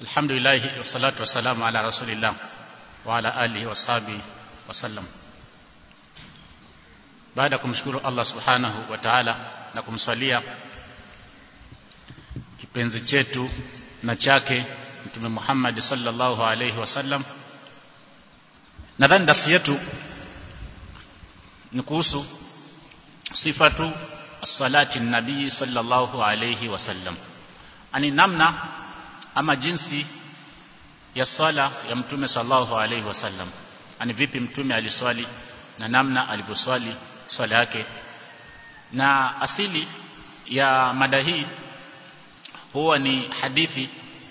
Alhamdulillah wassalatu wassalamu ala rasulillah wa ala alihi washabihi wasallam. Baada kumshukuru Allah Subhanahu wa Ta'ala na kumswalia kipenzi chetu na chake Mtume Muhammad sallallahu alayhi wasallam. Nadhani darasa yetu ni kuhusu sifatu salati nabii sallallahu alayhi wasallam. Ani namna ama jinsi ya sala ya mtume sallallahu alayhi wasallam. Ani vipi mtume aliswali na namna alivyoswali swala yake. Na asili ya mada hii huwa ni hadithi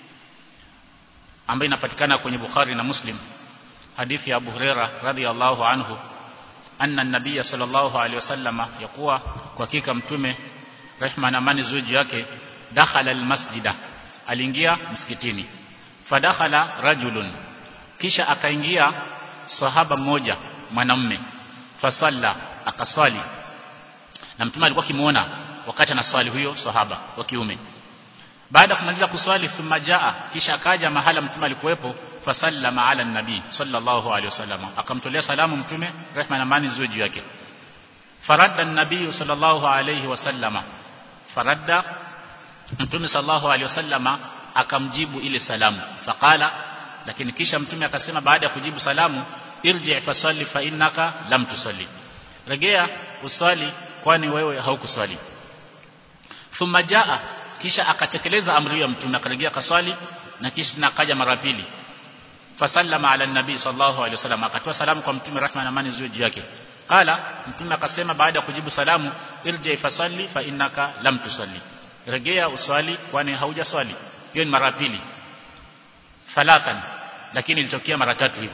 ambayo inapatikana kwenye Bukhari na Muslim hadithi ya Abu Huraira radhiyallahu anhu anna an-nabiy sallallahu alayhi wasallam yakuwa kwa hakika mtume rehma na amani ziwe juu yake dakhala al-masjida aliingia msikitini fadakhala rajulun kisha akaingia sahaba mmoja mwanamume fasalla akaswali na mtume alikuwa kimuona wakati anaswali huyo sahaba wa kiume baada kumaliza kuswali thumma jaa kisha akaja mahala mtume alikuwepo fasallama ala nabii sallallahu alaihi wasallam akamtolea salamu mtume rehma na amani ziwe juu yake faradda an-nabii sallallahu alaihi wasallama faradda mtume sallallahu alaihi wasallama akamjibu ile salamu faqala lakini kisha mtume akasema baada ya kujibu salamu irji fasalli fa innaka lam tusalli regea uswali kwani wewe haukuswali thumma jaa kisha akatekeleza amri ya mtume akarejea kaswali na kisha nakaja mara pili fasallama ala nabii sallallahu alaihi wasallam akatoa salamu kwa mtume rahma na amani ziwe juu yake qala mtume akasema baada ya kujibu salamu irji fasalli fa innaka lam tusalli regea uswali kwani haujaswali hiyo ni mara pili thalathan lakini ilitokea mara tatu hivyo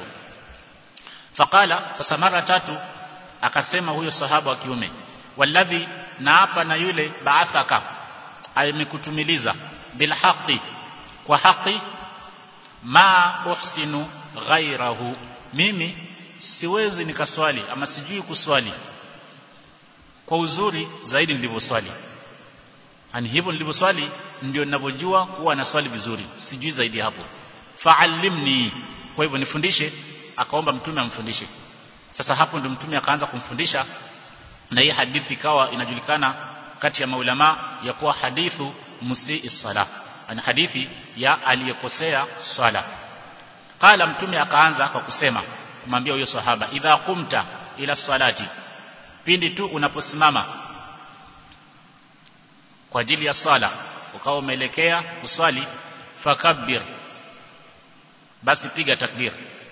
faqala sasa mara tatu akasema huyo sahaba wa kiume walladhi naapa na yule baathaka amekutumiliza bil haqi kwa haki ma uhsinu ghairahu mimi siwezi nikaswali ama sijui kuswali kwa uzuri zaidi nilivyoswali ani hivyo nilivyoswali ndio ninavyojua kuwa naswali vizuri sijui zaidi hapo fa'allimni kwa hivyo nifundishe akaomba mtume amfundishe sasa hapo ndio mtume akaanza kumfundisha na hii hadithi ikawa inajulikana kati ya maulama ya kuwa hadithu musii sala ana hadithi ya aliyekosea swala qala mtume akaanza kwa kusema kumwambia huyo sahaba idha qumta ila salati pindi tu unaposimama kwa ajili ya sala ukawa umeelekea kuswali fakabbir basi piga takbir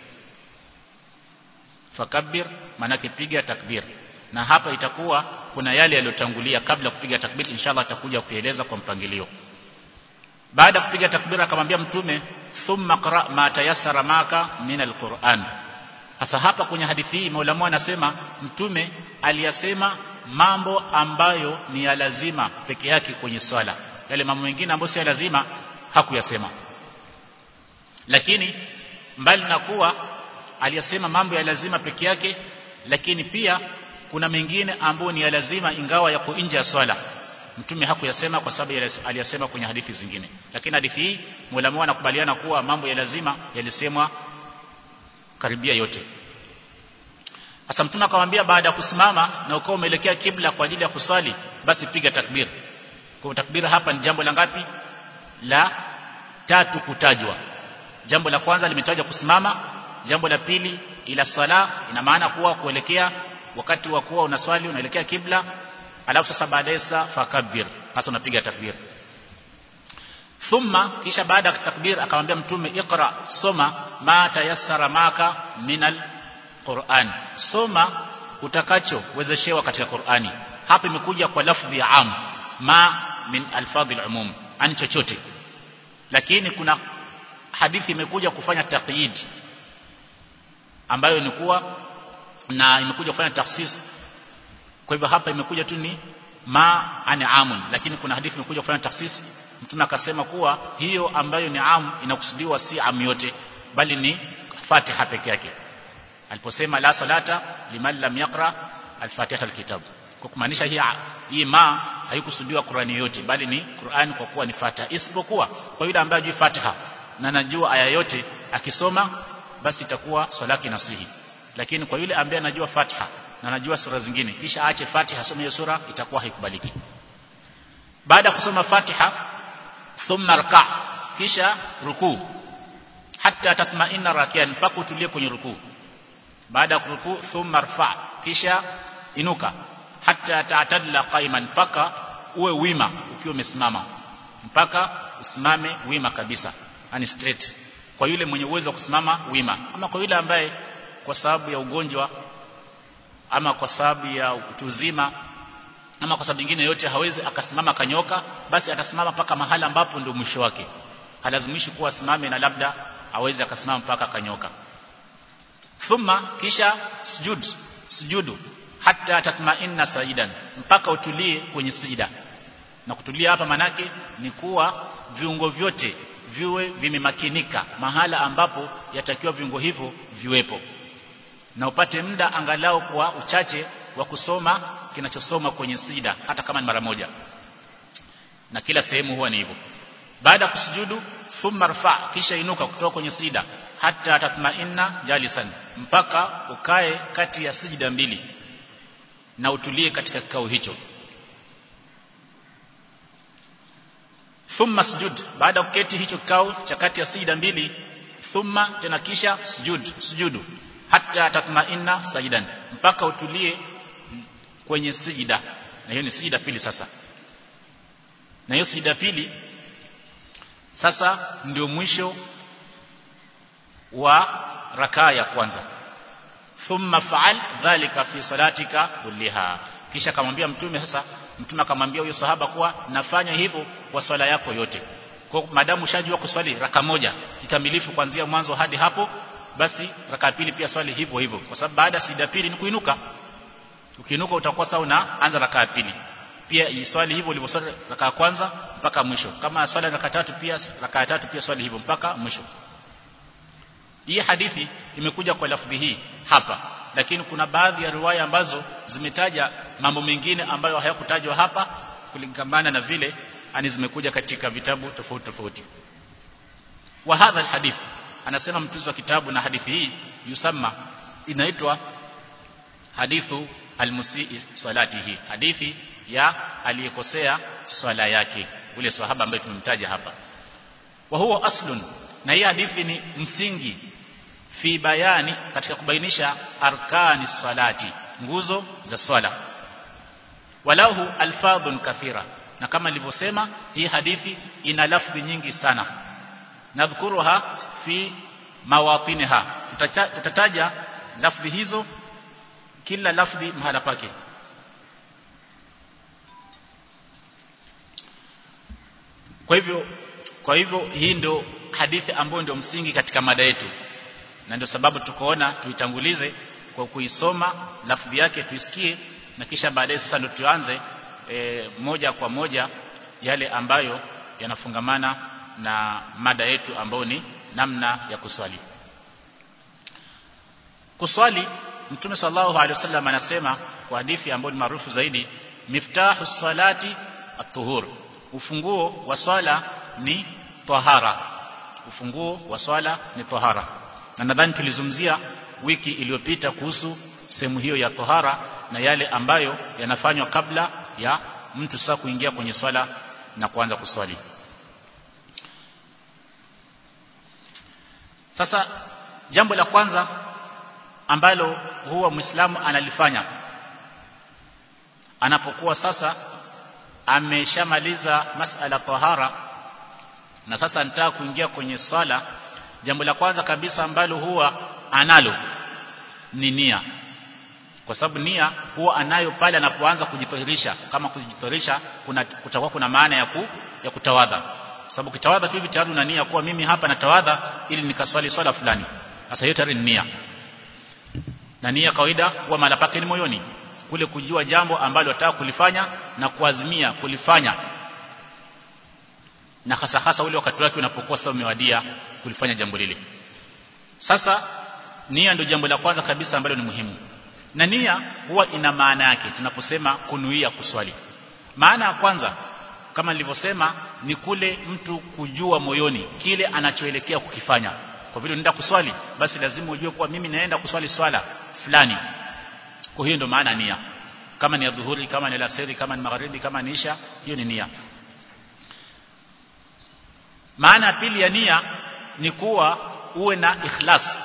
fakabbir maana piga takbir na hapa itakuwa kuna yale yaliyotangulia kabla kupiga takbir inshallah atakuja kueleza kwa mpangilio baada kupiga takbir akamwambia mtume thumma qra ma tayassara maka min alquran sasa hapa kwenye hadithi hii maulama anasema mtume aliyasema mambo ambayo ni ya lazima peke yake kwenye swala yale mambo mengine ambayo si ya lazima hakuyasema lakini mbali na kuwa aliyasema mambo ya lazima peke yake lakini pia kuna mengine ambayo ni ya lazima ingawa yako nje ya swala mtume hakuyasema kwa sababu aliyasema kwenye hadithi zingine lakini hadithi hii mwalimu anakubaliana kuwa mambo ya lazima yalisemwa karibia yote sasa mtume akamwambia baada ya kusimama na ukao umeelekea kibla kwa ajili ya kuswali basi piga takbir kwa takbira hapa ni jambo la ngapi la tatu kutajwa jambo la kwanza limetajwa kusimama jambo la pili ila sala ina maana kuwa kuelekea wakati wa kuwa unaswali unaelekea kibla alafu sasa baadaye sa fakabbir hasa unapiga takbir thumma kisha baada ya takbir akamwambia mtume iqra soma ma tayassara maka minal Qur'an soma utakachowezeshewa katika Qur'ani hapa imekuja kwa lafdhi ya am ma min alfadhi umum an chochote lakini kuna hadithi imekuja kufanya taqyid ambayo ni kuwa na imekuja kufanya taksis kwa hivyo hapa imekuja tu ni ma ani amun lakini kuna hadithi imekuja kufanya taksis mtume akasema kuwa hiyo ambayo ni am inakusudiwa si am yote bali ni Fatiha peke yake aliposema la salata liman lam yaqra al-Fatiha al-kitab kwa kumaanisha hii hii ma haikusudiwa Qur'ani yote bali ni Qur'ani kwa kuwa ni Fatiha isipokuwa kwa yule ambaye hajui Fatiha na anajua aya yote akisoma basi itakuwa swala yake inasihi lakini kwa yule ambaye anajua Fatiha na anajua sura zingine kisha aache Fatiha asome hiyo sura itakuwa haikubaliki baada ya kusoma Fatiha thumma raka kisha rukuu hatta tatma'inna rakian mpaka utulie kwenye rukuu baada ya kurukuu thumma rfa kisha inuka hatta ta'tadla qaiman mpaka uwe wima ukiwa umesimama mpaka usimame wima kabisa yani straight kwa yule mwenye uwezo wa kusimama wima ama kwa yule ambaye kwa sababu ya ugonjwa ama kwa sababu ya utuzima ama kwa sababu nyingine yote hawezi akasimama kanyoka basi atasimama mpaka mahala ambapo ndio mwisho wake halazimishi kuwa asimame na labda aweze akasimama mpaka kanyoka thumma kisha sujud sujudu hatta tatma'inna sajidan mpaka utulie kwenye sijida na kutulia hapa manake ni kuwa viungo vyote viwe vimemakinika mahala ambapo yatakiwa viungo hivyo viwepo na upate muda angalau kwa uchache wa kusoma kinachosoma kwenye sijida hata kama ni mara moja na kila sehemu huwa ni hivyo baada ya kusujudu thumma rfa kisha inuka kutoka kwenye sijida hata tatma'inna jalisan mpaka ukae kati ya sijida mbili na utulie katika kikao hicho thumma sujud baada ya kuketi hicho kikao cha kati ya sijida mbili thumma tena kisha sujud sujudu hatta tatma'inna sajidan mpaka utulie kwenye sijida na hiyo ni sijida pili sasa na hiyo sijida pili sasa ndio mwisho wa rakaa ya kwanza thumma fa'al dhalika fi salatika kulliha kisha akamwambia mtume sasa mtume akamwambia huyo sahaba kuwa nafanya hivyo kwa swala yako yote kwa madamu ushajua kuswali raka moja kikamilifu kuanzia mwanzo hadi hapo basi raka pili pia swali hivyo hivyo kwa sababu baada sida pili ni kuinuka ukiinuka utakuwa sawa na anza raka ya pili pia iswali hivyo ulivyoswali raka ya kwanza mpaka mwisho kama swala raka tatu pia raka ya tatu pia swali hivyo mpaka mwisho hii hadithi imekuja kwa lafdhi hii hapa lakini kuna baadhi ya riwaya ambazo zimetaja mambo mengine ambayo hayakutajwa hapa kulingamana na vile ani zimekuja katika vitabu tofauti tofauti wa hadha alhadith anasema mtunzi wa kitabu na hadithi hii yusamma inaitwa hadithu almusii salatihi hadithi ya aliyekosea swala yake ule sahaba ambaye tumemtaja hapa wa huwa aslun na hii hadithi ni msingi fi bayani katika kubainisha arkani salati nguzo za swala walahu alfadhun kathira na kama nilivyosema hii hadithi ina lafzi nyingi sana nadhkuruha fi mawatiniha tutataja lafzi hizo kila lafzi mahala pake kwa hivyo kwa hivyo hii ndio hadithi ambayo ndio msingi katika mada yetu na ndio sababu tukoona tuitangulize kwa kuisoma lafdhi yake tuisikie na kisha baadaye sasa ndio tuanze e, moja kwa moja yale ambayo yanafungamana na mada yetu ambayo ni namna ya kuswali kuswali Mtume sallallahu alaihi wasallam anasema kwa hadithi ambayo ni maarufu zaidi miftahu salati at-tuhur ufunguo wa swala ni tahara ufunguo wa swala ni tahara na nadhani tulizungumzia wiki iliyopita kuhusu sehemu hiyo ya tahara na yale ambayo yanafanywa kabla ya mtu sasa kuingia kwenye swala na kuanza kuswali sasa jambo la kwanza ambalo huwa muislamu analifanya anapokuwa sasa ameshamaliza masala tahara na sasa anataka kuingia kwenye swala jambo la kwanza kabisa ambalo huwa analo ni nia kwa sababu nia huwa anayo pale anapoanza kujitohirisha kama kujitohirisha kuna kutakuwa kuna maana ya ku, ya kutawadha sababu kitawadha hivi tayari una nia kuwa mimi hapa natawadha ili nikaswali swala fulani sasa hiyo tayari ni nia na nia kawaida huwa maana pake ni moyoni kule kujua jambo ambalo unataka kulifanya na kuazimia kulifanya na hasa hasa ule wakati wake unapokuwa sasa umewadia kulifanya jambo lile sasa nia ndio jambo la kwanza kabisa ambalo ni muhimu na nia huwa ina maana yake tunaposema kunuia kuswali maana ya kwanza kama nilivyosema ni kule mtu kujua moyoni kile anachoelekea kukifanya kwa vile unaenda kuswali basi lazima ujue kuwa mimi naenda kuswali swala fulani kwa hiyo ndio maana nia kama ni adhuhuri kama ni alasiri kama ni magharibi kama ni isha hiyo ni nia maana pili ya nia ni kuwa uwe na ikhlas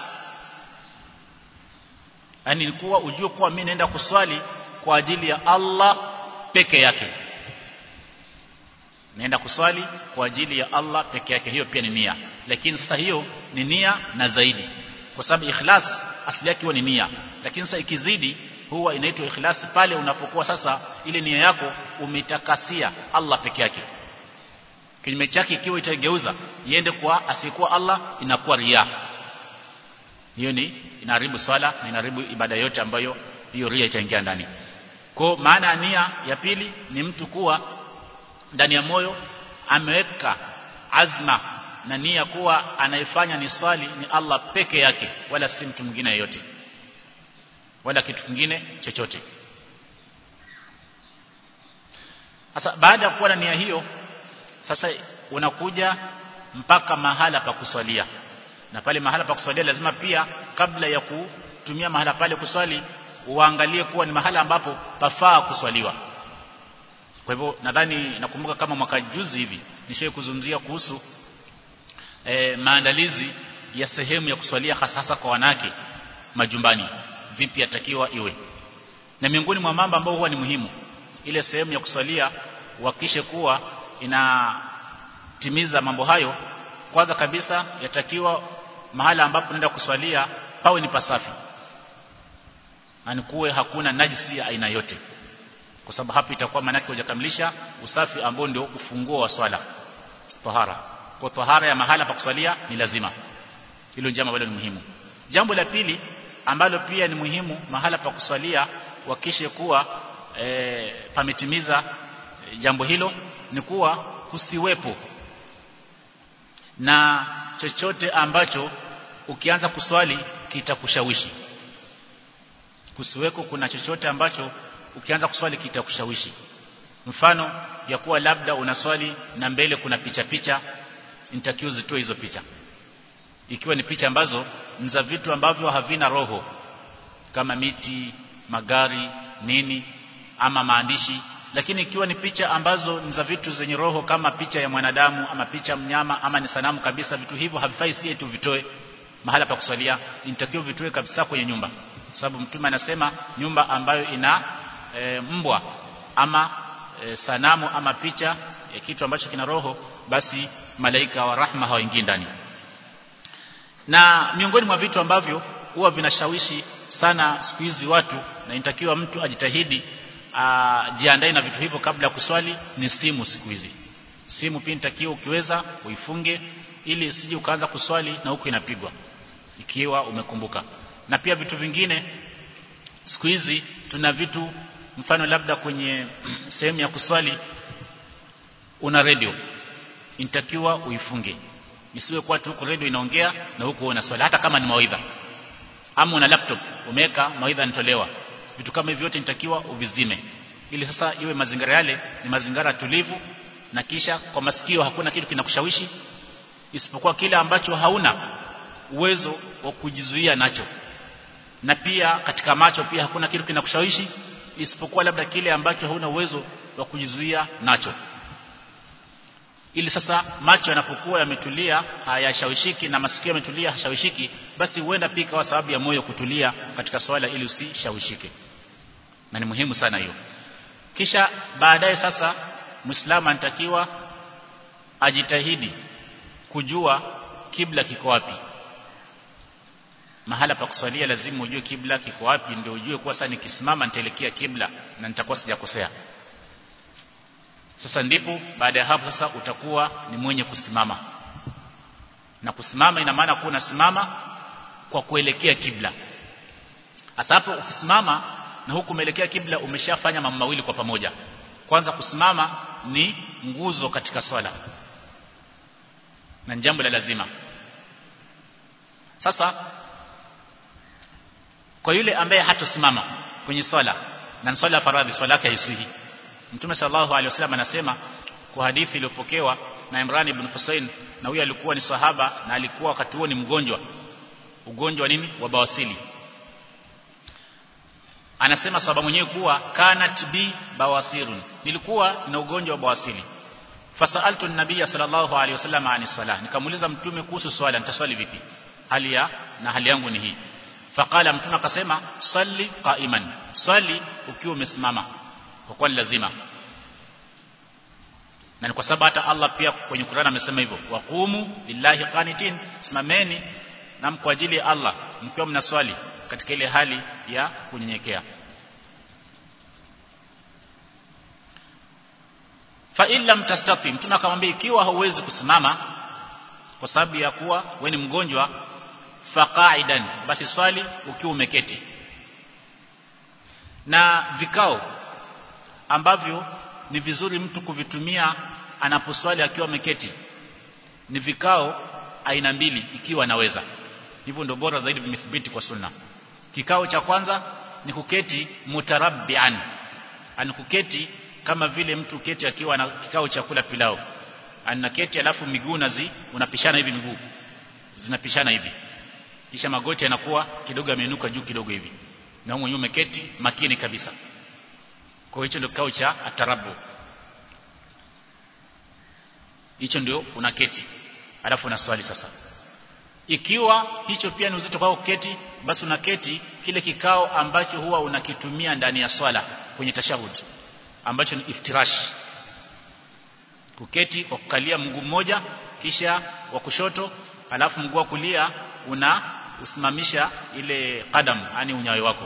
yani ni kuwa ujue kuwa mimi naenda kuswali kwa ajili ya Allah peke yake naenda kuswali kwa ajili ya Allah peke yake hiyo pia ni nia lakini sasa hiyo ni nia na zaidi kwa sababu ikhlas asili yake huwa ni nia lakini sasa ikizidi huwa inaitwa ikhlas pale unapokuwa sasa ile nia yako umetakasia Allah peke yake kinyume chake ikiwa itageuza iende kwa asiyekuwa Allah inakuwa ria hiyo ni inaharibu swala na inaharibu ibada yote ambayo hiyo ria itaingia ndani kwa maana ya nia ya pili ni mtu kuwa ndani ya moyo ameweka azma na nia kuwa anayefanya ni swali ni Allah peke yake wala si mtu mwingine yeyote wala kitu kingine chochote sasa baada ya kuwa na nia hiyo sasa unakuja mpaka mahala pa kuswalia na pale mahala pa kuswalia lazima pia kabla ya kutumia mahala pale kuswali uangalie kuwa ni mahala ambapo pafaa kuswaliwa kwa hivyo nadhani nakumbuka kama mwaka juzi hivi nishaye kuzungumzia kuhusu e, maandalizi ya sehemu ya kuswalia hasa kwa wanawake majumbani vipi yatakiwa iwe na miongoni mwa mambo ambayo huwa ni muhimu ile sehemu ya kuswalia uhakikishe kuwa inatimiza mambo hayo kwanza kabisa yatakiwa mahala ambapo unaenda kuswalia pawe ni pasafi anikuwe hakuna najisi ya aina yote kwa sababu hapo itakuwa maana yake hujakamilisha usafi ambao ndio ufunguo wa swala tahara kwa tahara ya mahala pa kuswalia ni lazima hilo jambo bado ni muhimu jambo la pili ambalo pia ni muhimu mahala pa kuswalia wakishe kuwa e, pametimiza e, jambo hilo ni kuwa kusiwepo na chochote ambacho ukianza kuswali kitakushawishi kusiweko kuna chochote ambacho ukianza kuswali kitakushawishi mfano ya kuwa labda unaswali na mbele kuna picha picha nitakiwa zitoe hizo picha ikiwa ni picha ambazo ni za vitu ambavyo havina roho kama miti magari nini ama maandishi lakini ikiwa ni picha ambazo ni za vitu zenye roho kama picha ya mwanadamu ama picha mnyama ama ni sanamu kabisa vitu hivyo havifai si tu vitoe mahala pa kuswalia inatakiwa vitoe kabisa kwenye nyumba sababu mtume anasema nyumba ambayo ina e, mbwa ama e, sanamu ama picha e, kitu ambacho kina roho basi malaika wa rahma hawaingii ndani na miongoni mwa vitu ambavyo huwa vinashawishi sana siku hizi watu na inatakiwa mtu ajitahidi jiandae na vitu hivyo kabla ya kuswali ni simu siku hizi simu pia inatakiwa ukiweza uifunge ili usije ukaanza kuswali na huko inapigwa ikiwa umekumbuka na pia vitu vingine siku hizi tuna vitu mfano labda kwenye sehemu ya kuswali una radio inatakiwa uifunge isiwe kwa tu radio inaongea na huko unaswali hata kama ni mawaidha ama una laptop umeweka mawaidha yanatolewa vitu kama hivyo vyote nitakiwa uvizime ili sasa iwe mazingira yale ni mazingira tulivu na kisha kwa masikio hakuna kitu kinakushawishi isipokuwa kile ambacho hauna uwezo wa kujizuia nacho na pia katika macho pia hakuna kitu kinakushawishi isipokuwa labda kile ambacho hauna uwezo wa kujizuia nacho ili sasa macho yanapokuwa yametulia hayashawishiki na masikio yametulia hashawishiki basi huenda pia kwa sababu ya moyo kutulia katika swala ili usishawishike na ni muhimu sana hiyo kisha baadaye sasa muislamu anatakiwa ajitahidi kujua kibla kiko wapi mahala pa kuswalia lazima ujue kibla kiko wapi ndio ujue kuwa sasa nikisimama nitaelekea kibla na nitakuwa sijakosea sasa ndipo baada ya hapo sasa utakuwa ni mwenye kusimama na kusimama ina maana kuwa unasimama kwa kuelekea kibla hasa hapo ukisimama na huku umeelekea kibla umeshafanya mambo mawili kwa pamoja kwanza kusimama ni nguzo katika swala na jambo la lazima sasa kwa yule ambaye hatosimama kwenye swala na swala ya faradhi swala yake haisihi Mtume sallallahu alaihi wasallam anasema kwa hadithi iliyopokewa na Imran ibn Husayn na huyo alikuwa ni sahaba na alikuwa wakati huo ni mgonjwa ugonjwa nini wa bawasili anasema sahaba mwenyewe kuwa kanat bi bawasirun nilikuwa na ugonjwa wa bawasili fasaltu an-nabiy sallallahu alayhi wasallam ani salah nikamuuliza mtume kuhusu swala nitaswali vipi hali ya na hali yangu ni hii faqala mtume akasema salli qa'iman swali ukiwa umesimama kwa kuwa lazima na ni kwa sababu hata Allah pia kwenye Qur'an amesema hivyo waqumu lillahi qanitin simameni na kwa ajili ya Allah mkiwa mnaswali katika ile hali ya kunyenyekea fa in lam tastati mtume akamwambia ikiwa hauwezi kusimama kwa sababu ya kuwa wewe ni mgonjwa faqaidan basi swali ukiwa umeketi na vikao ambavyo ni vizuri mtu kuvitumia anaposwali akiwa ameketi ni vikao aina mbili ikiwa anaweza hivyo ndio bora zaidi vimethibiti kwa sunna kikao cha kwanza ni kuketi mutarabbian ani kuketi kama vile mtu keti akiwa na kikao cha kula pilau anaketi alafu miguu nazi unapishana hivi miguu zinapishana hivi kisha magoti yanakuwa kidogo yameinuka juu kidogo hivi na mwenyewe umeketi makini kabisa kwa hicho ndio kikao cha atarabu hicho ndio unaketi alafu unaswali sasa ikiwa hicho pia ni uzito kwako kuketi basi unaketi kile kikao ambacho huwa unakitumia ndani ya swala kwenye tashahud ambacho ni iftirash kuketi kwa kukalia mguu mmoja kisha wa kushoto alafu mguu wa kulia una usimamisha ile kadam yani unyayo wako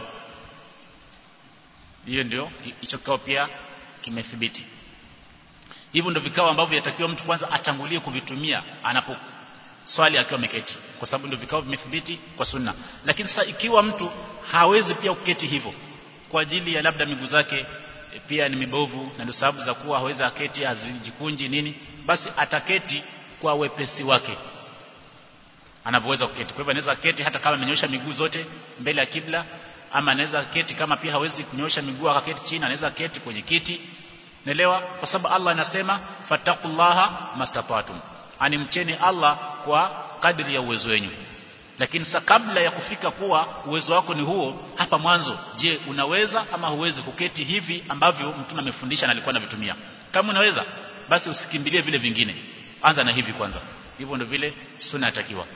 hiyo ndio hicho kikao pia kimethibiti hivyo ndio vikao ambavyo yatakiwa mtu kwanza atangulie kuvitumia anapo swali akiwa ameketi kwa sababu ndio vikao vimethibiti kwa sunna lakini sasa ikiwa mtu hawezi pia kuketi hivyo kwa ajili ya labda miguu zake e, pia ni mibovu na ndio sababu za kuwa hawezi aketi hazijikunji nini basi ataketi kwa wepesi wake anavyoweza kuketi kwa hivyo anaweza keti hata kama amenyosha miguu zote mbele ya kibla ama anaweza keti kama pia hawezi kunyosha miguu akaketi chini anaweza keti kwenye kiti Naelewa kwa sababu Allah anasema fatakullaha mastapatum. Ani mcheni Allah kwa kadri ya uwezo wenu. Lakini sasa kabla ya kufika kuwa uwezo wako ni huo hapa mwanzo, je, unaweza ama huwezi kuketi hivi ambavyo mtume amefundisha na alikuwa anavitumia? Kama unaweza basi usikimbilie vile vingine. Anza na hivi kwanza. Hivyo ndio vile sunna yatakiwa.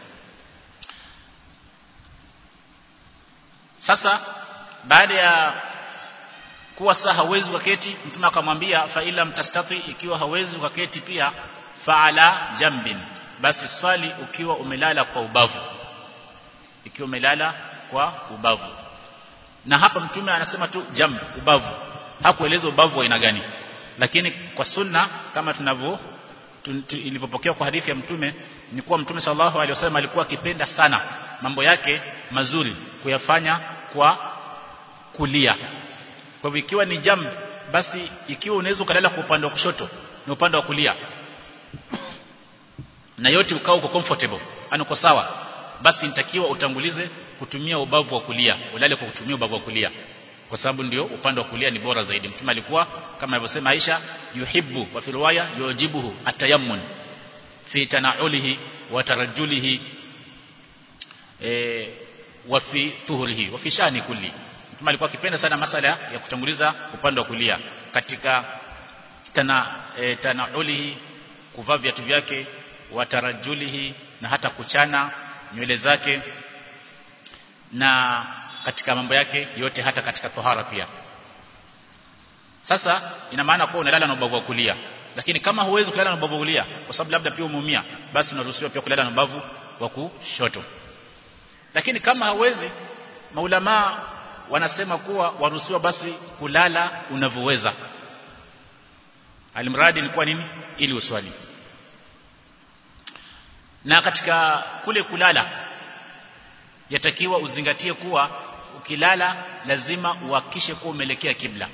Sasa baada ya kuwa saa hawezi ukaketi mtume akamwambia fa ila mtastati ikiwa hawezi ukaketi pia faala jambin basi swali ukiwa umelala kwa ubavu ikiwa umelala kwa ubavu na hapa mtume anasema tu jamb ubavu hakueleza ubavu wa aina gani lakini kwa sunna kama tunavyo ilivyopokea kwa hadithi ya mtume ni kuwa mtume sallallahu alaihi wasallam alikuwa akipenda sana mambo yake mazuri kuyafanya kwa kulia kwa hivyo ikiwa ni jamb basi ikiwa unaweza ukalala kwa upande wa kushoto na upande wa kulia na yote ukao uko comfortable yani uko sawa basi nitakiwa utangulize kutumia ubavu wa kulia ulale kwa kutumia ubavu wa kulia kwa sababu ndio upande wa kulia ni bora zaidi mtume alikuwa kama alivyosema Aisha yuhibbu wa fi riwaya yujibuhu atayammun fi tanaulihi wa tarajulihi e, wa fi tuhurihi wa fi shani kulli mtume alikuwa akipenda sana masala ya kutanguliza upande wa kulia katika tana e, tanaulihi kuvaa viatu vyake wa tarajulihi na hata kuchana nywele zake na katika mambo yake yote hata katika tohara pia sasa ina maana kuwa unalala na ubavu wa kulia lakini kama huwezi kulala na ubavu wa kulia kwa sababu labda pia umeumia basi unaruhusiwa pia kulala na ubavu wa kushoto lakini kama hauwezi maulama wanasema kuwa waruhusiwa basi kulala unavyoweza alimradi ni kwa nini ili uswali na katika kule kulala yatakiwa uzingatie kuwa ukilala lazima uhakishe kuwa umeelekea kibla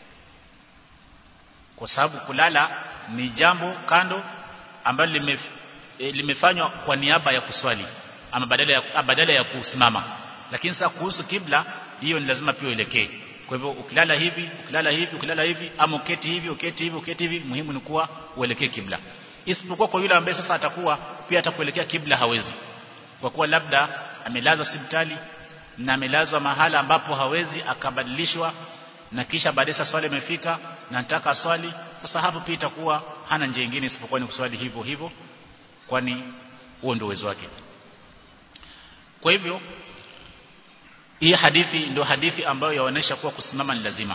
kwa sababu kulala ni jambo kando ambalo lime, e, limefanywa kwa niaba ya kuswali ama badala ya, badala ya kusimama lakini sasa kuhusu kibla hiyo ni lazima pia uelekee kwa hivyo ukilala hivi ukilala hivi ukilala hivi ama uketi hivi uketi hivi uketi hivi muhimu ni kuwa uelekee kibla isipokuwa kwa yule ambaye sasa atakuwa pia atakuelekea kibla hawezi kwa kuwa labda amelazwa hospitali na amelazwa mahala ambapo hawezi akabadilishwa na kisha baadaye swali imefika na nataka swali sasa hapo pia itakuwa hana njia nyingine isipokuwa ni kuswali hivyo hivyo kwani huo ndio uwezo wake kwa hivyo hii hadithi ndio hadithi ambayo yaonesha kuwa kusimama ni lazima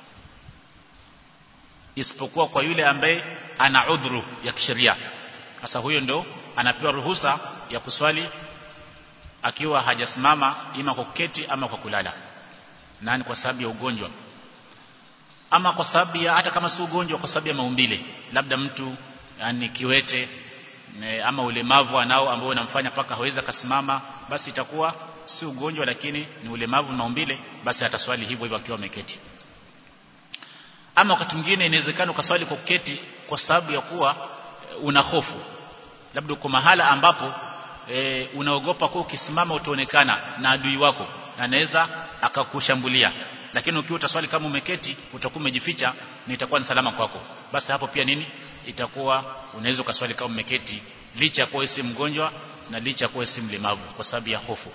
isipokuwa kwa yule ambaye ana udhuru ya kisheria sasa huyo ndo anapewa ruhusa ya kuswali akiwa hajasimama ima kwa kuketi ama kwa kulala nani kwa sababu ya ugonjwa ama kwa sababu ya hata kama si ugonjwa kwa sababu ya maumbile labda mtu yani kiwete ne, ama ulemavu anao ambao unamfanya paka hawezi akasimama basi itakuwa si ugonjwa lakini ni ulemavu maumbile basi ataswali hivyo hivyo akiwa ameketi ama wakati mwingine inawezekana ukaswali kwa kuketi kwa sababu ya kuwa una hofu labda uko mahala ambapo e, unaogopa kuwa ukisimama utaonekana na adui wako na anaweza akakushambulia lakini ukiwa utaswali kama umeketi utakuwa umejificha na itakuwa ni salama kwako basi hapo pia nini itakuwa unaweza ukaswali kama umeketi licha ya kuwa si mgonjwa na licha ya kuwa si mlemavu kwa sababu ya hofu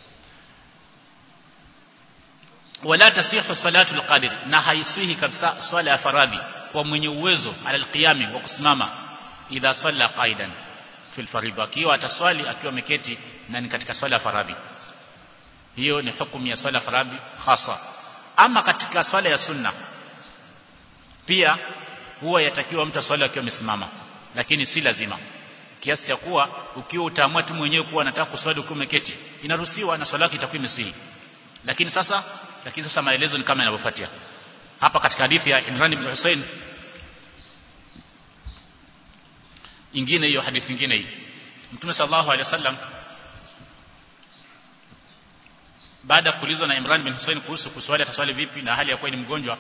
wala tasihu salatu alqadir na haisihi kabisa swala ya faradhi kwa mwenye uwezo alalqiyami wa kusimama idha salla qaidan fil faridha akiwa ataswali akiwa ameketi na ni katika swala ya faradhi hiyo ni hukumu ya swala ya faradhi hasa ama katika swala ya sunna pia huwa yatakiwa mtu aswali akiwa amesimama lakini si lazima kiasi cha kuwa ukiwa utaamua tu mwenyewe kuwa nataka kuswali ukiwa umeketi inaruhusiwa na swala yako itakuwa imesihi lakini sasa lakini sasa maelezo ni kama yanavyofuatia hapa katika hadithi ya Imran ibn Hussein ingine hiyo hadithi nyingine hii Mtume sallallahu alaihi wasallam baada ya kuulizwa na Imran bin Hussein kuhusu kuswali ataswali vipi na hali ya kuwa ni mgonjwa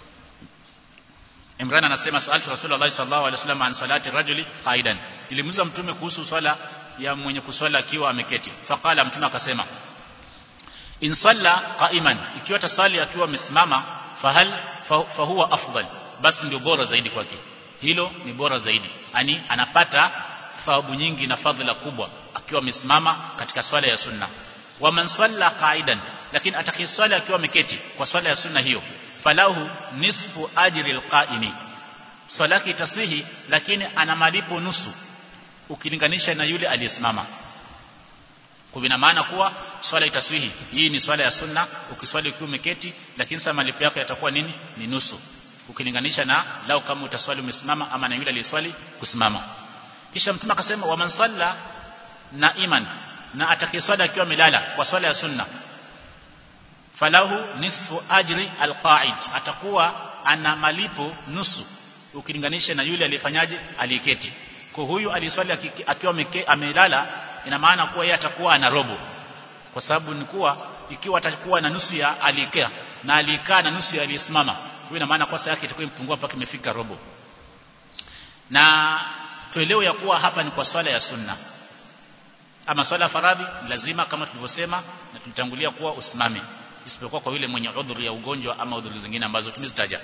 Imran anasema sa'altu Rasulullah sallallahu alaihi wasallam an salati rajuli qaidan ilimuuliza mtume kuhusu swala ya mwenye kuswali akiwa ameketi faqala mtume akasema in salla qa'iman ikiwa tasali akiwa amesimama fahal fahuwa afdal basi ndio bora zaidi kwake hilo ni bora zaidi yani anapata thawabu nyingi na fadhila kubwa akiwa amesimama katika swala ya sunna wa man salla qa'idan lakini atakayeswali akiwa ameketi kwa swala ya sunna hiyo falahu nisfu ajri alqa'imi swala yake itasihi lakini ana malipo nusu ukilinganisha na yule aliyesimama kwa ina maana kuwa swala itaswihi hii ni swala ya sunna ukiswali ukiwa umeketi lakini sasa malipo yako yatakuwa nini ni nusu ukilinganisha na lao kama utaswali umesimama ama na yule aliyeswali kusimama kisha mtume akasema wa man salla na iman na atakayeswali akiwa amelala kwa swala ya sunna falahu nisfu ajri alqa'id atakuwa ana malipo nusu ukilinganisha na yule aliyefanyaje aliyeketi kwa huyu aliyeswali akiwa amelala ina maana kuwa yeye atakuwa ana robo kwa sababu ni kuwa ikiwa atakuwa na nusu ya aliyekaa na aliyekaa na nusu ya aliyesimama huyo ina maana kosa yake itakuwa imepungua mpaka imefika robo na tuelewe ya kuwa hapa ni kwa swala ya sunna ama swala ya faradhi lazima kama tulivyosema na tulitangulia kuwa usimame isipokuwa kwa yule mwenye udhuru ya ugonjwa ama udhuru zingine ambazo tumezitaja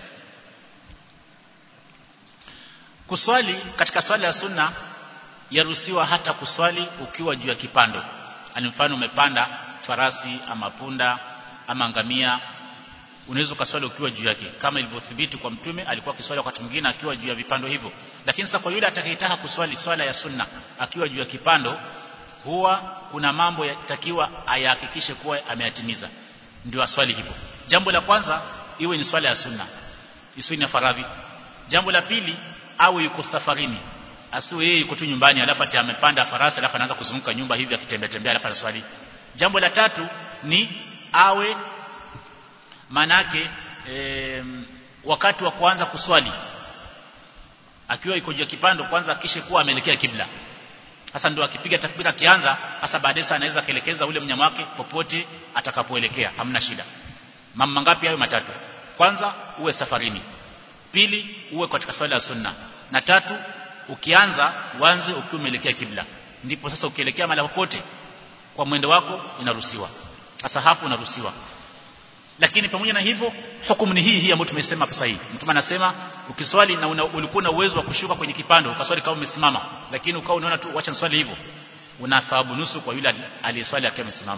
kuswali katika swala ya sunna yaruhusiwa hata kuswali ukiwa juu ya kipando ani mfano umepanda farasi ama punda ama ngamia unaweza ukaswali ukiwa juu yake kama ilivyothibiti kwa mtume alikuwa akiswali wakati mwingine akiwa juu ya vipando hivyo lakini sasa kwa yule atakayetaka kuswali swala ya sunna akiwa juu ya kipando huwa kuna mambo yatakiwa ayahakikishe kuwa ameyatimiza ndio aswali hivyo jambo la kwanza iwe ni swala ya sunna isiwe ni faradhi jambo la pili awe yuko safarini asiwe yeye yuko tu nyumbani alafu ati amepanda farasi alafu anaanza kuzunguka nyumba hivi akitembea tembea alafu anaswali jambo la tatu ni awe manake e, wakati wa kuanza kuswali akiwa iko juu kipando kwanza akishe kuwa ameelekea kibla sasa ndio akipiga takbira akianza hasa baadaye anaweza kuelekeza ule mnyama wake popote atakapoelekea hamna shida mambo mangapi hayo matatu kwanza uwe safarini pili uwe katika swala ya sunna na tatu ukianza uanze ukiwa umeelekea kibla ndipo sasa ukielekea mahali popote kwa mwendo wako inaruhusiwa sasa hapo unaruhusiwa lakini pamoja na hivyo hukumu ni hii hii ambayo tumesema hapa sahihi mtume anasema ukiswali na una, ulikuwa na uwezo wa kushuka kwenye kipando ukaswali kama umesimama lakini ukawa unaona tu wacha swali hivyo una thawabu nusu kwa yule aliyeswali akiwa amesimama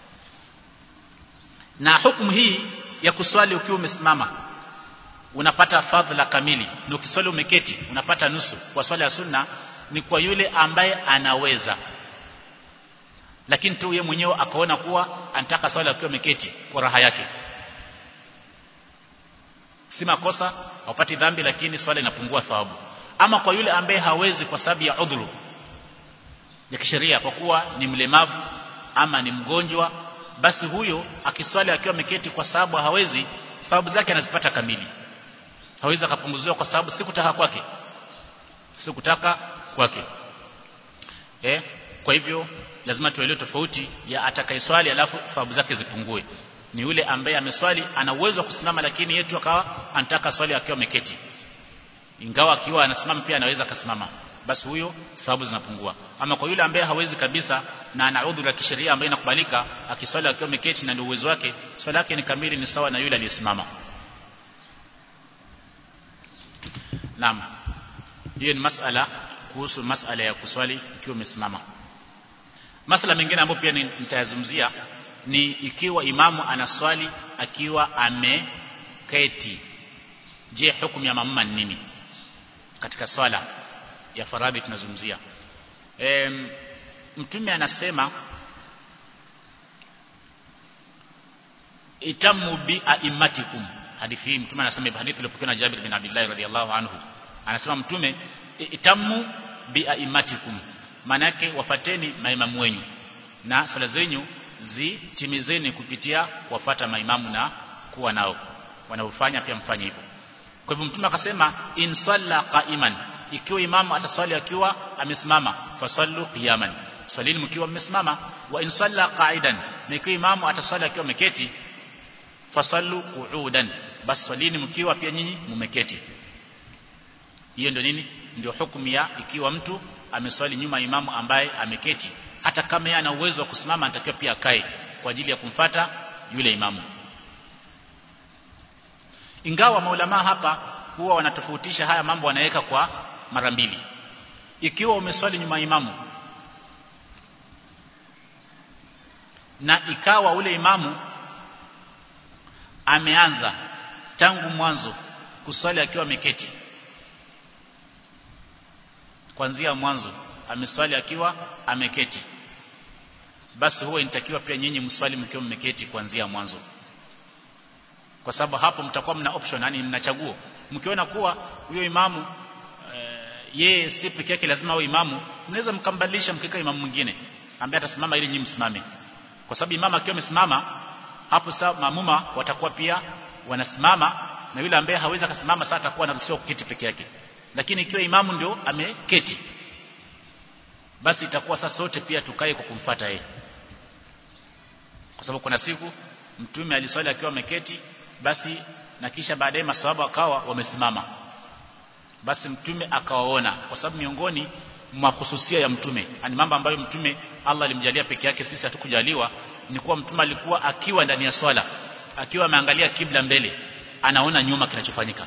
na hukumu hii ya kuswali ukiwa umesimama unapata fadhila kamili na ukiswali umeketi unapata nusu kwa swala ya sunna ni kwa yule ambaye anaweza lakini tu yeye mwenyewe akaona kuwa anataka swala akiwa ameketi kwa raha yake si makosa haupati dhambi lakini swala inapungua thawabu ama kwa yule ambaye hawezi kwa sababu ya udhuru ya kisheria kwa kuwa ni mlemavu ama ni mgonjwa basi huyo akiswali akiwa ameketi kwa sababu hawezi thawabu zake anazipata kamili hawezi akapunguziwa kwa sababu sikutaka kwake sikutaka kwake eh kwa hivyo lazima tuelewe tofauti ya atakayeswali alafu thawabu zake zipungue ni yule ambaye ameswali ana uwezo wa kusimama lakini yetu akawa anataka swali akiwa ameketi ingawa akiwa anasimama pia anaweza akasimama basi huyo thawabu zinapungua ama kwa yule ambaye hawezi kabisa na ana udhuru ya kisheria ambaye inakubalika akiswali akiwa ameketi na ndio uwezo wake swala yake ni kamili ni sawa na yule aliyesimama Naam. Hiyo ni masala kuhusu masala ya kuswali ikiwa umesimama. Masala mengine ambayo pia nitayazungumzia ni ikiwa imamu anaswali akiwa ameketi. Je, hukumu ya mamuma ni nini? Katika swala ya faradhi tunazungumzia. E, Mtume anasema itamu bi aimatikum hadithi hii mtume anasema hadithi iliyopokewa na Jabir bin Abdullah radhiallahu anhu anasema mtume itamu biaimatikum maana yake wafateni maimamu wenyu na swala zenyu zitimizeni kupitia kuwafata maimamu na kuwa nao wanaofanya pia mfanye hivyo kwa hivyo mtume akasema in salla qa'iman ikiwa imamu ataswali akiwa amesimama fasallu qiyaman swalini mkiwa mmesimama wa in salla qa'idan na ikiwa imamu ataswali akiwa ameketi fasallu qu'udan basi swalini mkiwa pia nyinyi mmeketi hiyo ndio nini ndio hukumu ya ikiwa mtu ameswali nyuma imamu ambaye ameketi hata kama yeye ana uwezo wa kusimama anatakiwa pia akae kwa ajili ya kumfata yule imamu ingawa maulama hapa huwa wanatofautisha haya mambo wanaweka kwa mara mbili ikiwa umeswali nyuma imamu na ikawa ule imamu ameanza tangu mwanzo kuswali akiwa ameketi kuanzia mwanzo ameswali akiwa ameketi basi huwa inatakiwa pia nyinyi mswali mkiwa mmeketi kuanzia mwanzo kwa sababu hapo mtakuwa mna option yani mna chaguo mkiona kuwa huyo imamu e, yeye si peke yake lazima awe imamu mnaweza mkambadilisha mkika imamu mwingine ambaye atasimama ili nyinyi msimame kwa sababu imamu akiwa amesimama hapo sasa maamuma watakuwa pia wanasimama na yule ambaye hawezi akasimama sasa atakuwa anaruhusiwa kuketi peke yake lakini ikiwa imamu ndio ameketi basi itakuwa sasa sote pia tukae kwa kumfuata yeye kwa sababu kuna siku mtume aliswali akiwa ameketi basi na kisha baadaye maswahaba wakawa wamesimama basi mtume akawaona kwa sababu miongoni mwa hususia ya mtume ani mambo ambayo mtume Allah alimjalia peke yake sisi hatukujaliwa ni kuwa mtume alikuwa akiwa ndani ya swala akiwa ameangalia kibla mbele anaona nyuma kinachofanyika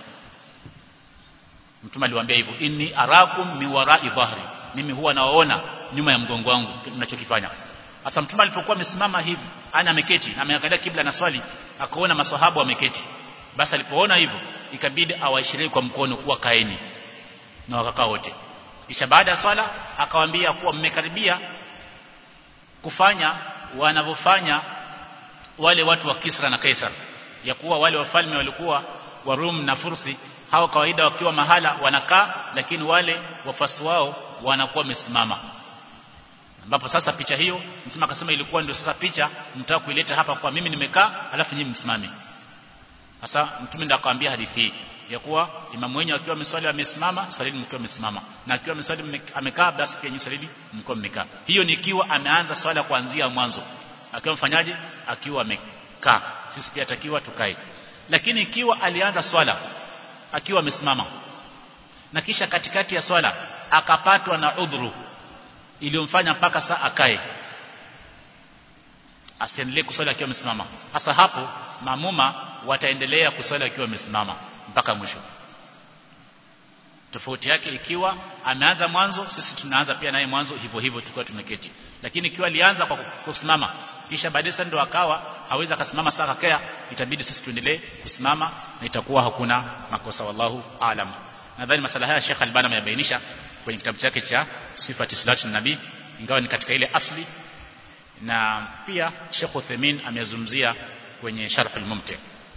mtume aliwaambia hivyo inni arakum miwarai dhahri mimi huwa nawaona nyuma ya mgongo wangu ninachokifanya sasa mtume alipokuwa amesimama hivi ana ameketi na ameangalia kibla na swali akaona maswahaba wameketi basi alipoona hivyo ikabidi awaishirie kwa mkono kuwa kaeni na wakakaa wote kisha baada ya swala akawaambia kuwa mmekaribia kufanya wanavyofanya wale watu wa Kisra na Kaisar ya kuwa wale wafalme walikuwa wa Rum na Fursi hao kawaida wakiwa mahala wanakaa lakini wale wafasi wao wanakuwa wamesimama ambapo sasa picha hiyo mtume akasema ilikuwa ndio sasa picha mtaka kuileta hapa kwa mimi nimekaa alafu nyinyi msimame sasa mtume ndio akamwambia hadithi hii ya kuwa imamu wenyewe akiwa ameswali amesimama swalini mkiwa amesimama na akiwa ameswali amekaa basi pia nyinyi swalini mkiwa mmekaa hiyo ni ikiwa ameanza swala kuanzia mwanzo akiwa mfanyaji akiwa amekaa sisi pia takiwa tukae lakini ikiwa alianza swala akiwa amesimama na kisha katikati ya swala akapatwa na udhuru iliyomfanya mpaka saa akae asiendelee kuswali akiwa amesimama hasa hapo maamuma wataendelea kuswali akiwa amesimama mpaka mwisho tofauti yake ikiwa ameanza mwanzo sisi tunaanza pia naye mwanzo hivyo hivyo tukiwa tumeketi lakini ikiwa alianza kwa kusimama kisha baadaye ndo akawa hawezi akasimama saa kakea itabidi sisi tuendelee kusimama na itakuwa hakuna makosa wallahu aalam nadhani masala haya Sheikh Albani ameyabainisha kwenye kitabu chake cha sifati salatu nabii ingawa ni katika ile asli na pia Sheikh Uthaymeen amezungumzia kwenye Sharh al-Mumti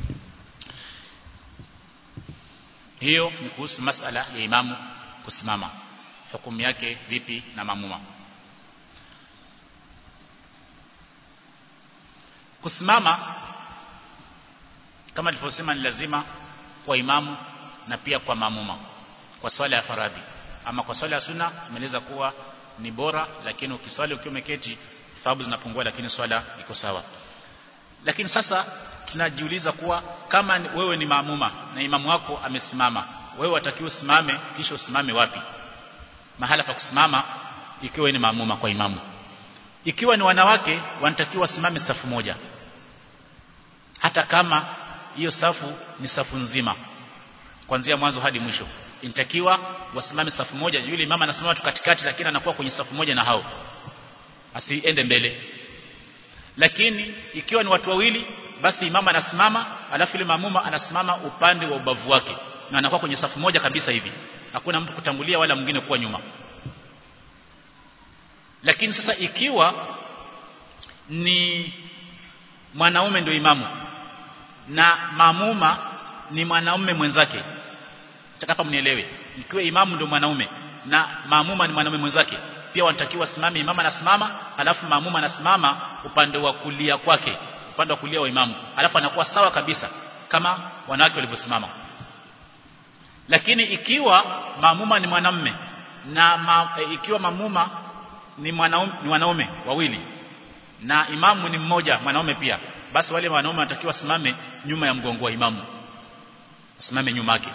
hiyo ni kuhusu masala ya imamu kusimama hukumu yake vipi na mamuma kusimama kama nilivyosema ni lazima kwa imamu na pia kwa mamuma kwa swala ya faradhi ama kwa swala ya sunna imeeleza kuwa ni bora lakini ukiswali ukiwa umeketi thawabu zinapungua lakini swala iko sawa lakini sasa tunajiuliza kuwa kama wewe ni maamuma na imamu wako amesimama wewe watakiwa usimame kisha usimame wapi mahala pa kusimama ikiwa ni maamuma kwa imamu ikiwa ni wanawake wanatakiwa wasimame safu moja hata kama hiyo safu ni safu nzima kuanzia mwanzo hadi mwisho inatakiwa wasimame safu moja yule imama anasimama tu katikati lakini anakuwa kwenye safu moja na hao asiende mbele lakini ikiwa ni watu wawili basi imama anasimama alafu ile mamuma anasimama upande wa ubavu wake na anakuwa kwenye safu moja kabisa hivi hakuna mtu kutangulia wala mwingine kuwa nyuma lakini sasa ikiwa ni mwanaume ndio imamu na mamuma ni mwanaume mwenzake hapa mnielewe ikiwa imamu ndio mwanaume na maamuma ni mwanaume mwenzake pia wanatakiwa simame imama anasimama alafu maamuma anasimama upande wa kulia kwake upande wa kulia wa imamu alafu anakuwa sawa kabisa kama wanawake walivyosimama lakini ikiwa maamuma ni mwanamume na ma, e, ikiwa maamuma ni mwanaume ni wanaume wawili na imamu ni mmoja mwanaume pia basi wale wanaume wanatakiwa simame nyuma ya mgongo wa imamu simame nyuma yake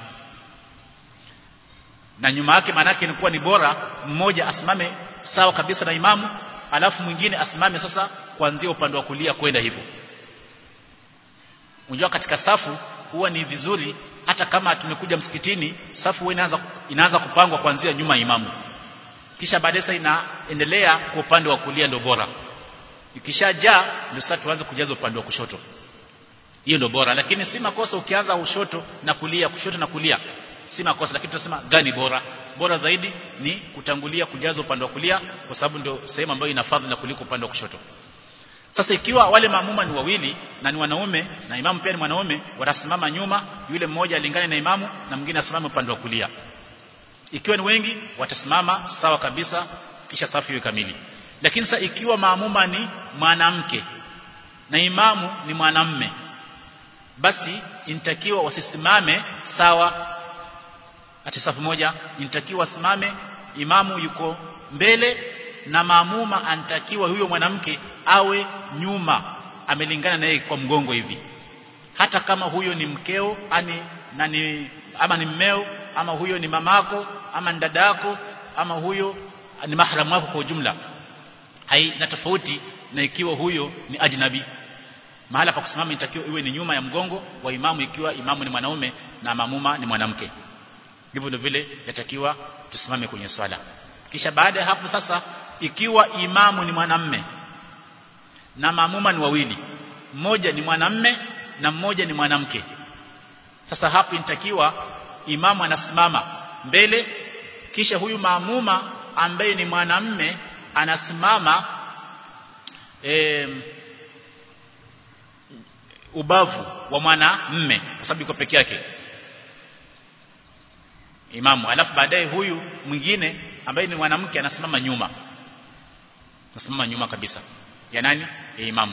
na nyuma yake manake ni kuwa ni bora mmoja asimame sawa kabisa na imamu alafu mwingine asimame sasa kuanzia upande wa kulia kwenda hivyo unajua katika safu huwa ni vizuri hata kama tumekuja msikitini safu huwa inaanza inaanza kupangwa kuanzia nyuma ya imamu kisha baadaye inaendelea kwa upande wa kulia ndio bora ikishajaa ndio sasa tuanze kujaza upande wa kushoto hiyo ndio bora lakini si makosa ukianza ushoto na kulia kushoto na kulia si makosa lakini tunasema gani bora bora zaidi ni kutangulia kujaza upande wa kulia kwa sababu ndio sehemu ambayo ina fadhila kuliko upande wa kushoto sasa ikiwa wale maamuma ni wawili na ni wanaume na imamu pia ni mwanaume watasimama nyuma yule mmoja alingane na imamu na mwingine asimame upande wa kulia ikiwa ni wengi watasimama sawa kabisa kisha safu iwe kamili lakini sasa ikiwa maamuma ni mwanamke na imamu ni mwanamme basi inatakiwa wasisimame sawa ati safu moja inatakiwa simame imamu yuko mbele na maamuma anatakiwa huyo mwanamke awe nyuma amelingana naye kwa mgongo hivi hata kama huyo ni mkeo ani na ni ama ni mmeo ama huyo ni mamako ama ni dadako ama huyo ni mahramu wako kwa ujumla haina tofauti na ikiwa huyo ni ajnabi mahala pa kusimama inatakiwa iwe ni nyuma ya mgongo wa imamu ikiwa imamu ni mwanaume na mamuma ni mwanamke ndivyo ndio vile yatakiwa tusimame kwenye swala kisha baada ya hapo sasa ikiwa imamu ni mwanamme na maamuma ni wawili mmoja ni mwanamme na mmoja ni mwanamke sasa hapo inatakiwa imamu anasimama mbele kisha huyu maamuma ambaye ni mwanamme anasimama e, ubavu wa mwanamme kwa sababu yuko peke yake imamu alafu baadaye huyu mwingine ambaye ni mwanamke anasimama nyuma anasimama nyuma kabisa ya nani ya imamu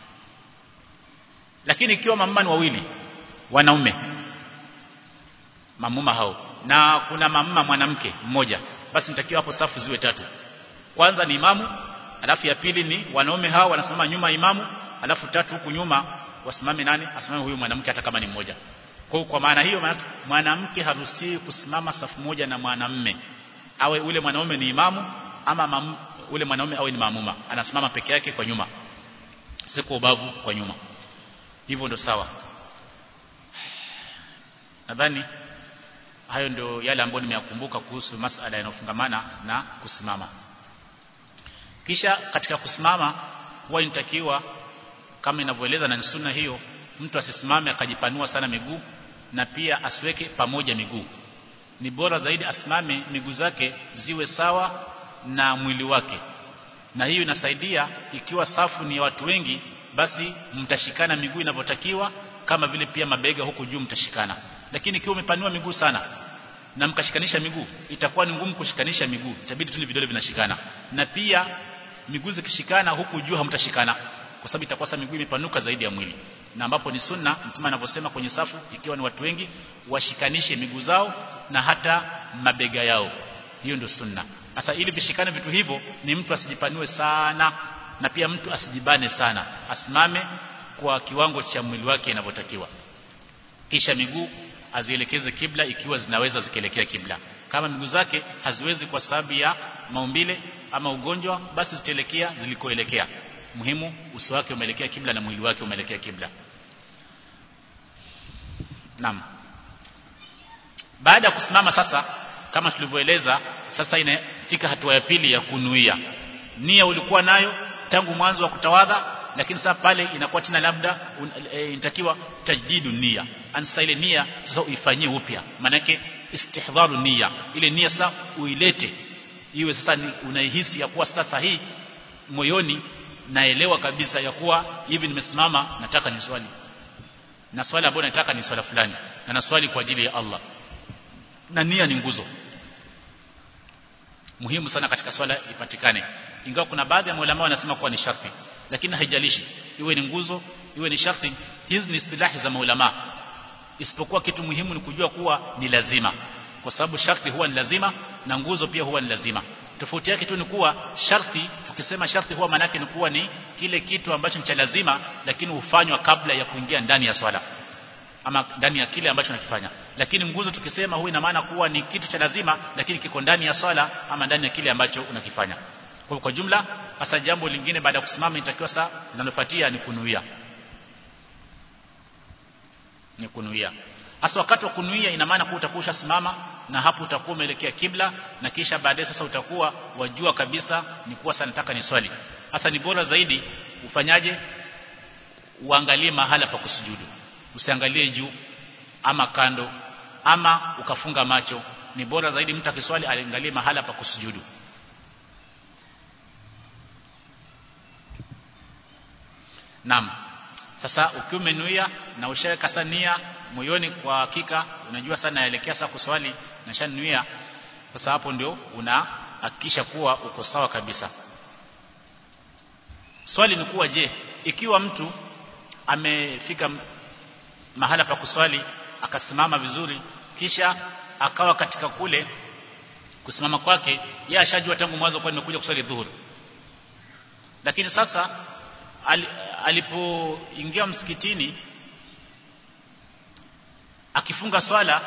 lakini ikiwa mamuma ni wawili wanaume mamuma hao na kuna mamuma mwanamke mmoja basi nitakiwa hapo safu ziwe tatu kwanza ni imamu alafu ya pili ni wanaume hao wanasimama nyuma ya imamu alafu tatu huku nyuma wasimame nani asimame huyu mwanamke hata kama ni mmoja kwa kwa maana hiyo mwanamke haruhusiwi kusimama safu moja na mwanamme awe ule mwanaume ni imamu ama mam, ule mwanaume awe ni maamuma anasimama peke yake kwa nyuma si kwa ubavu kwa nyuma hivyo ndo sawa nadhani hayo ndio yale ambayo nimeyakumbuka kuhusu masala yanayofungamana na kusimama kisha katika kusimama huwa inatakiwa kama inavyoeleza na sunna hiyo mtu asisimame akajipanua sana miguu na pia asiweke pamoja miguu ni bora zaidi asimame miguu zake ziwe sawa na mwili wake na hiyo inasaidia ikiwa safu ni watu wengi basi mtashikana miguu inavyotakiwa kama vile pia mabega huku juu mtashikana lakini ikiwa umepanua miguu sana na mkashikanisha miguu itakuwa ni ngumu kushikanisha miguu itabidi tu ni vidole vinashikana na pia miguu zikishikana huku juu hamtashikana kwa sababu itakuwa miguu imepanuka zaidi ya mwili na ambapo ni sunna mtume anavyosema kwenye safu ikiwa ni watu wengi washikanishe miguu zao na hata mabega yao hiyo ndio sunna sasa ili vishikane vitu hivyo ni mtu asijipanue sana na pia mtu asijibane sana asimame kwa kiwango cha mwili wake inavyotakiwa kisha miguu azielekeze kibla ikiwa zinaweza zikielekea kibla kama miguu zake haziwezi kwa sababu ya maumbile ama ugonjwa basi zitaelekea zilikoelekea muhimu uso wake umeelekea kibla na mwili wake umeelekea kibla Naam baada ya kusimama sasa kama tulivyoeleza sasa inafika hatua ya pili ya kunuia nia ulikuwa nayo tangu mwanzo wa kutawadha lakini sasa pale inakuwa tena labda e, inatakiwa tajdidu nia ansa ile nia sasa uifanyie upya manake istihdharu nia ile nia sasa uilete iwe sasa ni unaihisi ya kuwa sasa hii moyoni naelewa kabisa ya kuwa hivi nimesimama nataka ni swali na swali ambayo nataka ni swala fulani na na swali kwa ajili ya Allah na nia ni nguzo muhimu sana katika swala ipatikane ingawa kuna baadhi ya maulama wanasema kuwa ni sharti lakini haijalishi iwe ni nguzo iwe ni sharti hizi ni istilahi za maulama isipokuwa kitu muhimu ni kujua kuwa ni lazima kwa sababu sharti huwa ni lazima na nguzo pia huwa ni lazima tofauti yake tu ni kuwa sharti tukisema sharti huwa manake ni kuwa ni kile kitu ambacho ni cha lazima lakini hufanywa kabla ya kuingia ndani ya swala ama ndani ya kile ambacho nakifanya lakini nguzo tukisema huwa ina maana kuwa ni kitu cha lazima lakini kiko ndani ya swala ama ndani ya kile ambacho unakifanya kwa kwa jumla hasa jambo lingine baada ya kusimama inatakiwa saa linalofuatia ni kunuia ni kunuia hasa wakati wa kunuia ina maana kuwa utakuwa ushasimama na hapo utakuwa umeelekea kibla na kisha baadaye sasa utakuwa wajua kabisa ni kuwa sana nataka ni swali hasa ni bora zaidi ufanyaje uangalie mahala pa kusujudu usiangalie juu ama kando ama ukafunga macho ni bora zaidi mtu akiswali aliangalie mahala pa kusujudu Naam. Sasa ukiwa umenuia na ushaweka sania moyoni kwa hakika unajua sana yaelekea sasa kuswali na shanuia sasa hapo ndio unahakikisha kuwa uko sawa kabisa. Swali ni kuwa je, ikiwa mtu amefika mahala pa kuswali akasimama vizuri kisha akawa katika kule kusimama kwake yeye ashajua tangu mwanzo kwa nimekuja kuswali dhuhuri lakini sasa al, alipoingia msikitini akifunga swala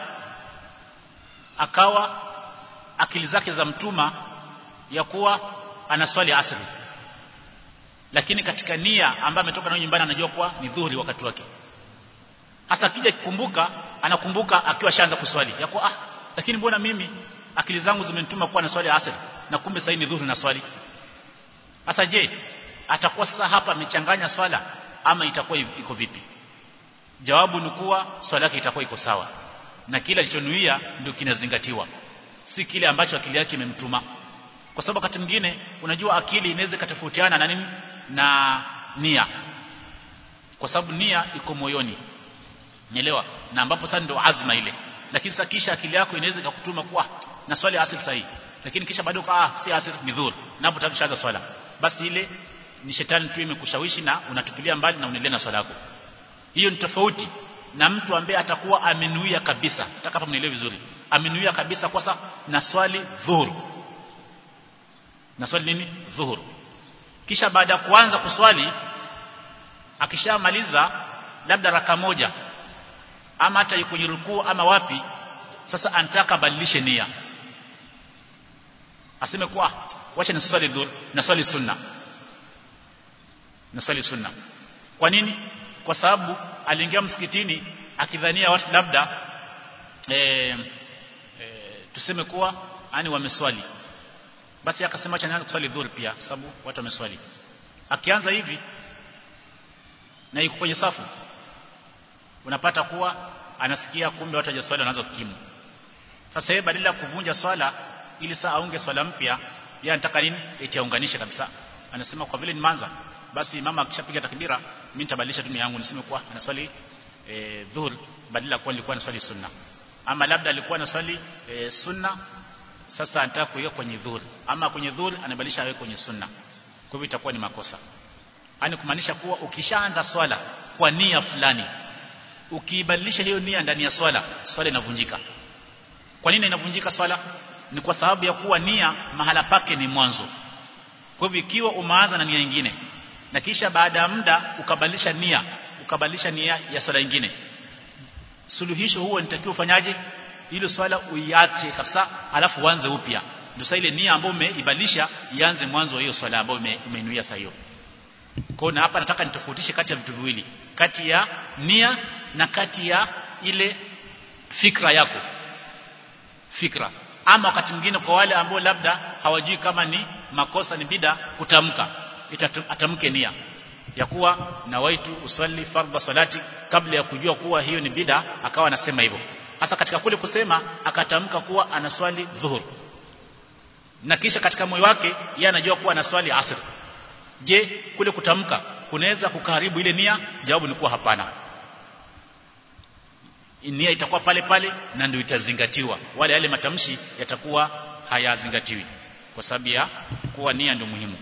akawa akili zake za mtuma ya kuwa anaswali asri lakini katika nia ambayo ametoka nayo nyumbani anajua kuwa ni dhuhuri wakati wake hasa akija kukumbuka anakumbuka akiwa shaanza kuswali ya kuwa ah lakini mbona mimi akili zangu zimenituma kuwa na swali asri na kumbe sasa ni dhuhuri na swali hasa je atakuwa sasa hapa amechanganya swala ama itakuwa iko vipi jawabu ni kuwa swala yake itakuwa iko sawa na kile alichonuia ndio kinazingatiwa si kile ambacho akili yake imemtuma kwa sababu wakati mwingine unajua akili inaweza katofautiana na nini na nia kwa sababu nia iko moyoni Nielewa na ambapo sasa ndio azma ile lakini sasa kisha akili yako inaweza ikakutuma kuwa na swali asili sahihi lakini kisha bado ah si asili ni dhur na hapo utakushaanza swala basi ile ni shetani tu imekushawishi na unatupilia mbali na unaendelea na swala yako hiyo ni tofauti na mtu ambaye atakuwa amenuia kabisa nataka hapa mnielewe vizuri amenuia kabisa kwa sasa na swali dhuhur na swali nini dhuhur kisha baada ya kuanza kuswali akishamaliza labda raka moja ama hata yuko kwenye rukuu ama wapi sasa anataka badilishe nia aseme kwa wacha niswali dhuhur na swali sunna naswali sunna kwa nini kwa sababu aliingia msikitini akidhania watu labda e, e, tuseme kuwa ani wameswali basi akasema acha nianze kuswali dhuhuri pia sababu watu wameswali akianza hivi na yuko kwenye safu unapata kuwa anasikia kumbe watu hawajaswali wanaanza kukimu sasa yeye badala ya kuvunja swala ili saa aunge swala mpya yeye anataka nini eti aunganishe kabisa anasema kwa vile nimeanza basi mama akishapiga takbira mimi nitabadilisha dunia yangu niseme kuwa anaswali e, dhuhur badala kuwa nilikuwa naswali sunna ama labda alikuwa anaswali e, sunna sasa anataka kuiweka kwenye dhuhur ama kwenye dhuhur anabadilisha awe kwenye sunna kwa hivyo itakuwa ni makosa yani kumaanisha kuwa ukishaanza swala kwa nia fulani ukiibadilisha hiyo nia ndani ya swala swala inavunjika kwa nini inavunjika swala ni kwa sababu ya kuwa nia mahala pake ni mwanzo kwa hivyo ikiwa umeanza na nia nyingine na kisha baada ya muda ukabadilisha nia ukabadilisha nia ya swala nyingine suluhisho huo nitakiwa ufanyaje ile swala uiache kabisa alafu uanze upya ndio sasa ile nia ambayo umeibadilisha ianze mwanzo wa hiyo swala ambayo umeinuia sasa hiyo kwa na hapa nataka nitofautishe kati ya vitu viwili kati ya nia na kati ya ile fikra yako fikra ama wakati mwingine kwa wale ambao labda hawajui kama ni makosa ni bida kutamka atamke nia ya kuwa nawaitu usalli fardha salati kabla ya kujua kuwa hiyo ni bida akawa anasema hivyo hasa katika kule kusema akatamka kuwa anaswali dhuhur na kisha katika moyo wake yeye anajua kuwa anaswali asr je kule kutamka kunaweza kukaribu ile nia jawabu ni kuwa hapana nia itakuwa pale pale na ndio itazingatiwa wale yale matamshi yatakuwa hayazingatiwi kwa sababu ya kuwa nia ndio muhimu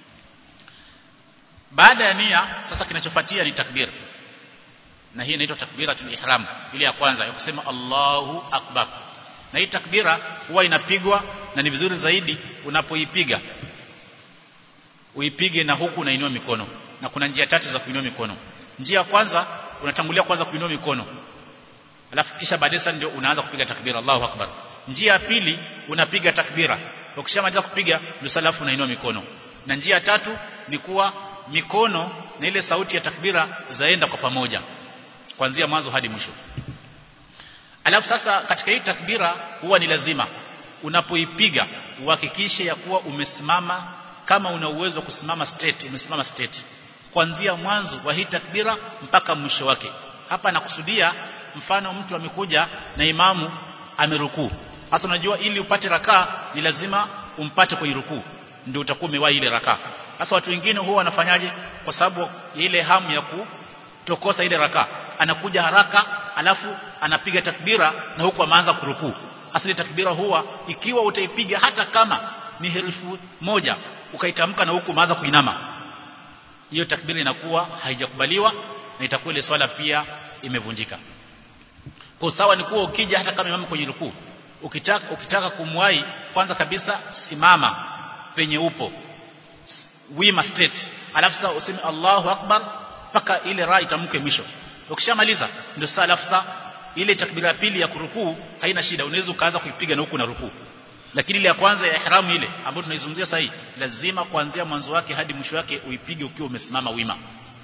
baada ya nia sasa kinachofuatia ni takbir na hii inaitwa takbiratul ihram ile ya kwanza ya kusema Allahu akbar na hii takbira huwa inapigwa na ni vizuri zaidi unapoipiga uipige na huku unainua mikono na kuna njia tatu za kuinua mikono njia ya kwanza unatangulia kwanza kuinua mikono alafu kisha baadaye ndio unaanza kupiga takbira Allahu akbar njia ya pili unapiga takbira ukishamaliza kupiga ndio salafu unainua mikono na njia ya tatu ni kuwa mikono na ile sauti ya takbira zaenda kwa pamoja kuanzia mwanzo hadi mwisho alafu sasa katika hii takbira huwa ni lazima unapoipiga uhakikishe ya kuwa umesimama kama una uwezo wa kusimama straight umesimama straight kuanzia mwanzo wa hii takbira mpaka mwisho wake hapa nakusudia mfano mtu amekuja na imamu amerukuu sasa unajua ili upate rakaa ni lazima umpate kwenye rukuu ndio utakuwa umewahi ile rakaa sasa watu wengine huwa wanafanyaje kwa sababu ya ile hamu ya kutokosa ile rakaa anakuja haraka alafu anapiga takbira na huku ameanza kurukuu asili takbira huwa ikiwa utaipiga hata kama ni herufi moja ukaitamka na huku umeanza kuinama hiyo takbira inakuwa haijakubaliwa na itakuwa ile swala pia imevunjika kwa sawa ni kuwa ukija hata kama imama kwenye rukuu ukitaka ukitaka kumwahi kwanza kabisa simama penye upo wima straight alafu sasa useme Allahu akbar paka ile ra itamke mwisho ukishamaliza ndio sasa alafu sasa ile takbira ya pili ya kurukuu haina shida unaweza ukaanza kuipiga na huku na rukuu lakini ile ya kwanza ya ihramu ile ambayo tunaizungumzia sasa lazima kuanzia mwanzo wake hadi mwisho wake uipige ukiwa umesimama wima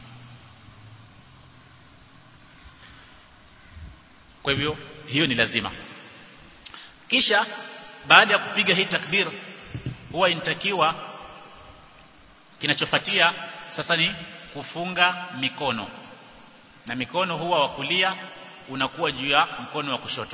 kwa hivyo hiyo ni lazima kisha baada ya kupiga hii takbir huwa inatakiwa kinachofuatia sasa ni kufunga mikono na mikono huwa wa kulia unakuwa juu ya mkono wa kushoto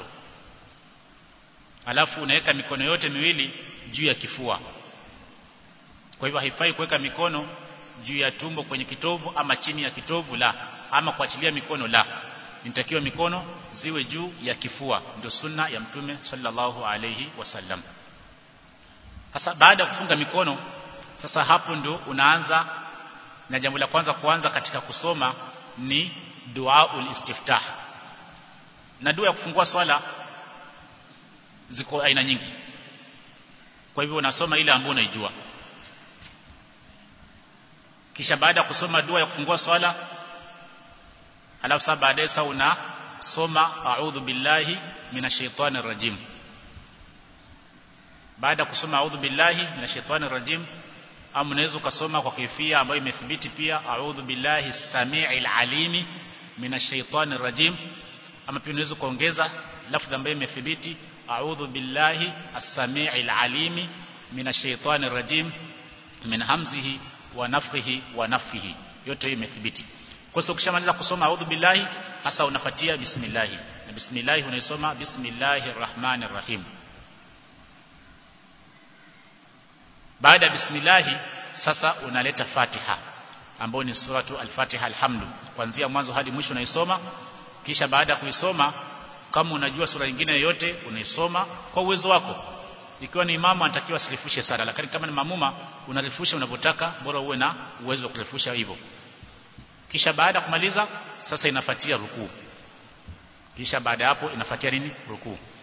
alafu unaweka mikono yote miwili juu ya kifua kwa hivyo haifai kuweka mikono juu ya tumbo kwenye kitovu ama chini ya kitovu la ama kuachilia mikono la inatakiwa mikono ziwe juu ya kifua ndio sunna ya mtume sallallahu alayhi wasallam sasa baada ya kufunga mikono sasa hapo ndio unaanza na jambo la kwanza kuanza katika kusoma ni duaul istiftah na dua ya kufungua swala ziko aina nyingi kwa hivyo unasoma ile ambayo unaijua kisha baada ya kusoma dua ya kufungua swala alafu sasa baadaye sasa unasoma a'udhu billahi minashaitani rajim baada ya kusoma a'udhu billahi minashaitani rajim au unaweza ukasoma kwa kaifia ambayo imethibiti pia a'udhu billahi samii'il alimi minash shaitani rajim ama pia unaweza kuongeza lafdhi ambayo imethibiti a'udhu billahi as-samii'il alimi minash shaitani rajim min hamzihi wa nafthihi wa nafthihi yote hiyo imethibiti kwa hiyo ukishamaliza kusoma a'udhu billahi hasa unafuatia bismillah na bismillah unaisoma bismillahir rahmanir rahim baada ya bismillah sasa unaleta fatiha ambayo ni suratu al-fatiha alhamdu kuanzia mwanzo hadi mwisho unaisoma kisha baada ya kuisoma kama unajua sura nyingine yoyote unaisoma kwa uwezo wako ikiwa ni imamu anatakiwa asirefushe sana lakini kama ni mamuma unarefusha unavyotaka bora uwe na uwezo wa kurefusha hivyo kisha baada ya kumaliza sasa inafuatia rukuu kisha baada ya hapo inafuatia nini rukuu